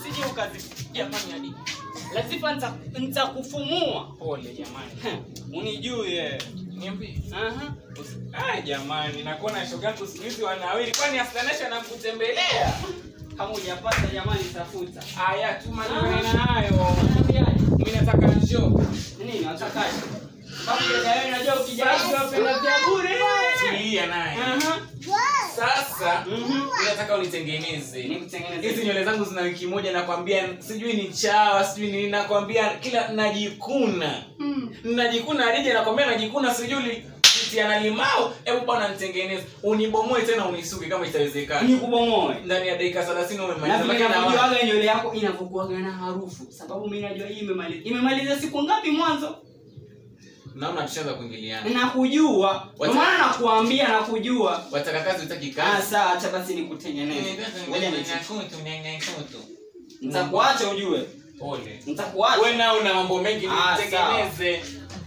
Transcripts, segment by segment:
usije ukazi jamani hadi Latifa nita- nitakufumua Pole jamani. unijue Niambie. aha Ah, jamani, nakuona shoga yako siku hizi wanawili. Kwani Astanesha anakutembelea? kama hujapata jamani tafuta Aya, tuma niwe nayo. Naambiaje? Mimi nataka njoo. nini watakaje Baba dada wewe unajua ukijaji wapenda vya bure Tulia naye. aha Sasa Mhm. mimi nataka unitengeneze. Nikutengenezee. Hizi nywele zangu zina wiki moja nakwambia sijui ni chawa, sijui ni nakwambia kila najikuna. Najikuna Hadija nakwambia najikuna sijui kutia na limao. Hebu bwana nitengeneze. Unibomoe tena unisuke kama itawezekana. nikubomoe Ndani ya dakika 30 umemaliza. na vile Lakini na- nakujuaga nywele yako inavyokuaga na harufu sababu mimi najua hii imemaliza imemaliza siku ngapi mwanzo Naona tushaanza kuingiliana. nakujua ndio maana nakuambia nakujua Wataka kazi utaki ah kazi. sawa acha basi nikutengeneze ngoja ni nitakuacha ujue Pole. nitakuacha Wewe nao una mambo mengi Ah, nitengeneze.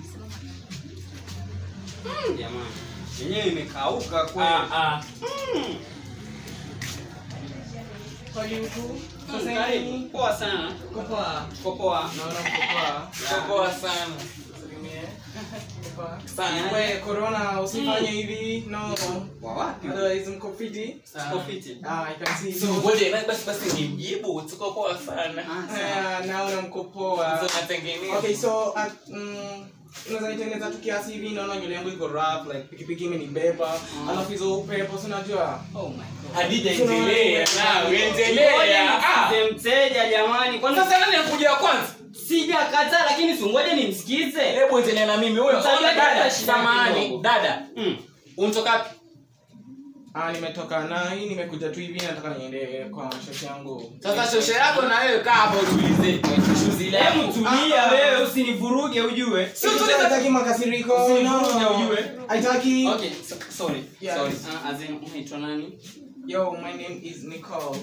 jamani yenyewe imekauka Ah kweli ah. Mm, karibu poa sana Uko poa Poa sana. Sana. We, corona usifanye hivi no wa wapi otherwise mko fiti Uko fiti ah i can see So ngoja na basi basi nimjibu tuko poa sana. Ah, sawa. Ah, naona mko poa So natengeneza. okay so uh, mm, unaweza nitengeneza tu kiasi hivi naona nywele yangu iko rough like pikipiki imenibeba alafu hizo upepo si unajua oh my god Hadija endelea na Ngoja endelea. Ah. nimsikize mteja jamani kwani Sasa nani anakuja wa kwanza? sijakataa lakini si ngoja nimsikize Hebu endelea na mimi huyo. Mtajua Ona dada, dada shida samahani, kidogo. dada. Mm. Unatoka wapi? ah nimetoka na hii nimekuja tu hivi nataka niende kwa shoti yangu Sasa shosho yako na wewe kaa hapo utulize. Shuzi hebu lako. tulia Ah, ah. wewe usinivuruge ujue Si utulize. Sitaki makasiriko Usinivuruge no ujue. haitaki okay so, sorry Yes. sorry uh, as in unaitwa nani yo my name is Nicole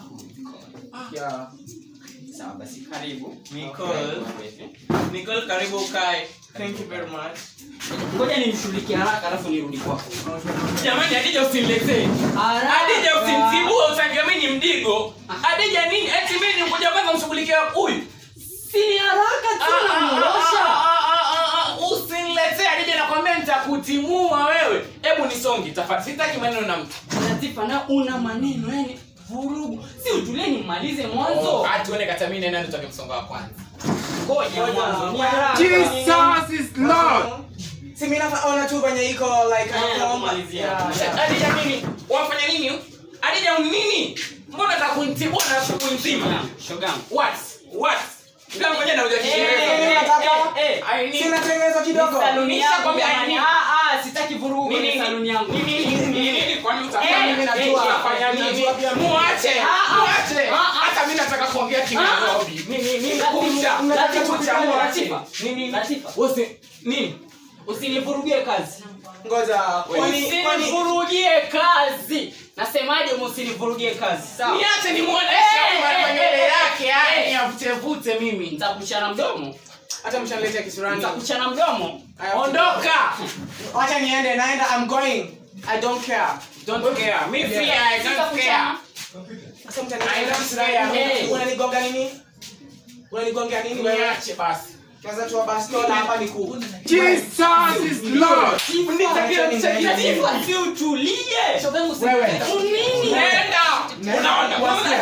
yeah sawa basi karibu Nicole. Nicole karibu ukae. thank you very much ngoja nimshughulikie haraka alafu nirudi kwako Jamani Hadija usiniletee. Hadija usinitibue usangia mimi ni mdigo. Hadija nini? Eti mimi nikuja kwanza mshughulikie huyu. si ni haraka tu namrosha Usiniletee Hadija nakwambia nitakutimua wewe. Hebu nisonge tafadhali. Sitaki maneno na mtu. Latifa na una maneno yani vurugu si utulie nimalize mwanzo Ah, tuone kata mimi nani tutake msongo wa kwanza. ngoja mwanzo ni haraka Jesus is Lord. Si mimi naona tu venye iko like Eh, I don't know. kumalizia. Yeah. Hadija nini? Wafanya nini? Hadija nini? Mbona nataka kunitibua na siku nzima? shogangu What? What? Ndio ngoja na uja Eh, Kiingereza. nataka- eh, eh. I need Si natengenezwa kidogo. saluni yangu Nishakwambia jamani. nini? Ah, ah, sitaki vurugu Nini? kwenye saluni yangu Nini? Nini? Nini? Kwani Eh, utafanya mimi najua eh, utafanya eh, nini? najua pia mimi. Muache. Ah, ah. Muache. Ah, ah. Hata mimi nataka kuongea Kinairobi. Nini? Nini? Kuja. Latifa, Kuja, Latifa, muache. Latifa. Nini? Latifa. Usi nini? usinivurugie kazi Ngoja. Kwani kwani usinivurugie kazi nasemaje msinivurugie kazi sawa Niache nimuoneshe Eh, kwa eh, manywele eh, yake haya eh. ni avute mimi. nitakuchana mdomo hata mshaniletea kisurani. nitakuchana mdomo Aya, Ondoka. Wacha niende naenda I'm going. I don't care. Don't care. Me Yeah. free, I don't care. Sitakuchana. Sasa I mtaniletea don't kisurani. care. Unanigonga nini? Unanigonga nini wewe? Niache basi. Kwanza tu bastola hapa ni ku. Jesus is Lord. Latifa, si utulie Wewe. Nini? Nenda. Unaona? Wasikia.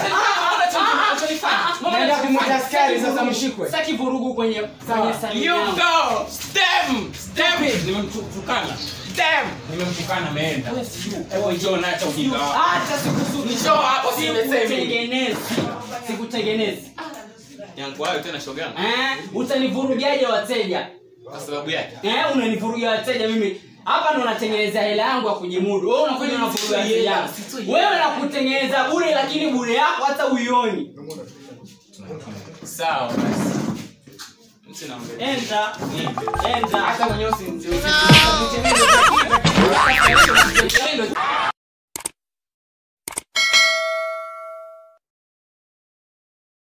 Naenda kumwita askari sasa mshikwe. sitaki vurugu kwenye kwenye saluni You yangu. go. Stem. Stem. Nimemtukana. Stem. Nimemtukana ameenda. Hebu njoo na acha ujinga wako. Hata sikusudi. Njoo hapo siletee mimi. Sikutengenezi. Sikutengenezi. Yangu hayo tena shoga. Eh, utanivurugiaje wateja? Kwa sababu yake. Eh, unanivurugia wateja mimi. Hapa ndo natengeneza hela yangu ya kujimudu. Wewe unakuja unavurugia wateja. wangu. Wewe nakutengeneza bure lakini bure yako hata uioni. Sawa basi. Msina mbele. Enda. Enda. Hata mwenyewe usinzi.